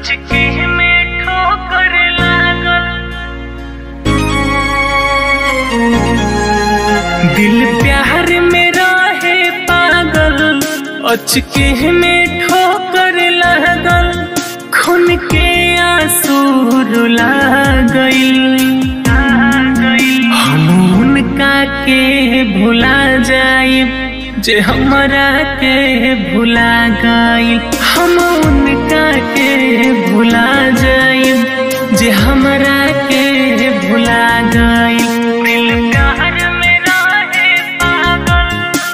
अचके में ठोकर लागल दिल प्यार में रहे पागल अचके में ठोकर लागल खून के आंसू रुला गइल हम उनका के भुला जाइब जे हमरा के भुला गइल हम उनका के भुला जाइब जे हमरा के भुला गइल दिल प्यार में रहे पागल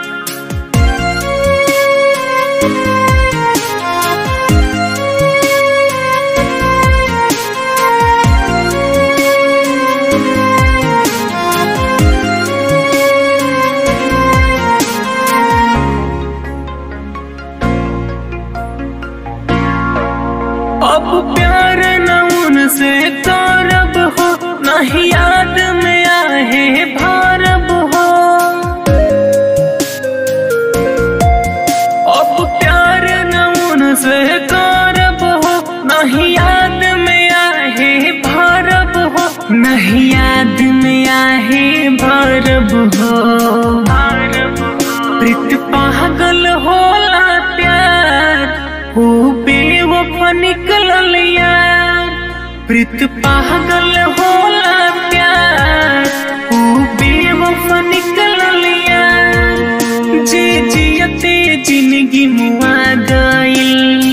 अब प्यार न उनसे करब हो नहीं याद में आहे भारब हो अब प्यार न उनसे करब हो नहीं याद में आहे भारब हो नहीं याद में आहे भारब हो प्रीत पागल होला प्यार हो बेवफा निकलल यार प्रीत पागल होला प्यार हो बेवफा निकलल यार जे जियते जिंदगी मुआ गइल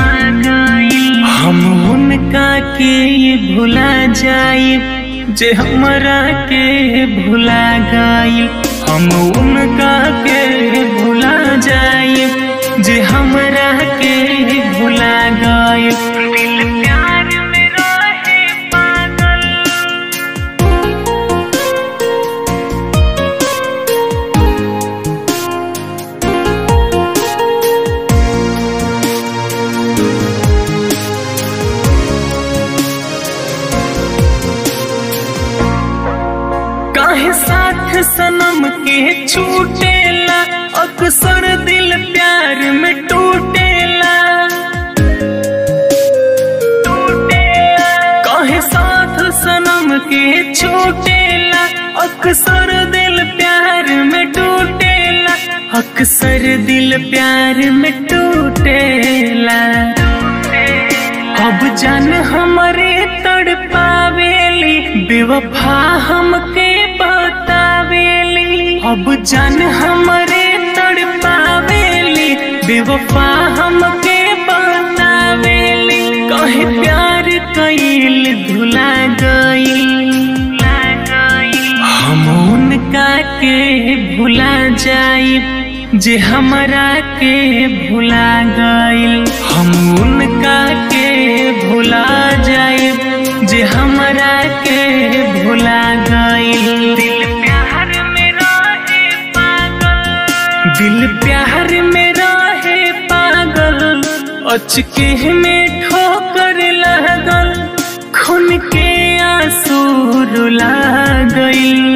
हम उनका के भुला जाइब जे हमरा के भुला गइल हम उनका के भुला जाइब जे हमरा के भुला गइल दिल प्यार में रहे पागल काहे साथ सनम के छूटेला अक्सर दिल प्यार में टूटेला टूटेला काहे साथ सनम के छूटेला अक्सर दिल प्यार में टूटेला अक्सर दिल प्यार में टूटेला अब जान हमरे तड़पावेली बेवफा हमके बतावेली अब जान हमरे तड़पावेली बेवफा हमके बतावेली कहे प्यार कइल धुला गइल हम उनका के भुला जाइब जे हमरा के भुला गइल हम उनका के भुला जाइब जे हमरा के भुला गइल दिल प्यार में रहे पागल दिल प्यार में रहे पागल अचके में ठोकर लागल खून के आंसू रुला गइल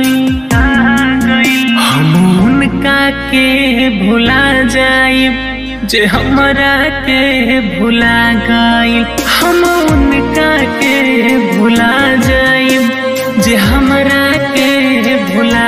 हम उनका के भुला जाइब जे हमरा के भुला गइल हम उनका के भुला जाइब जे हमरा के भुला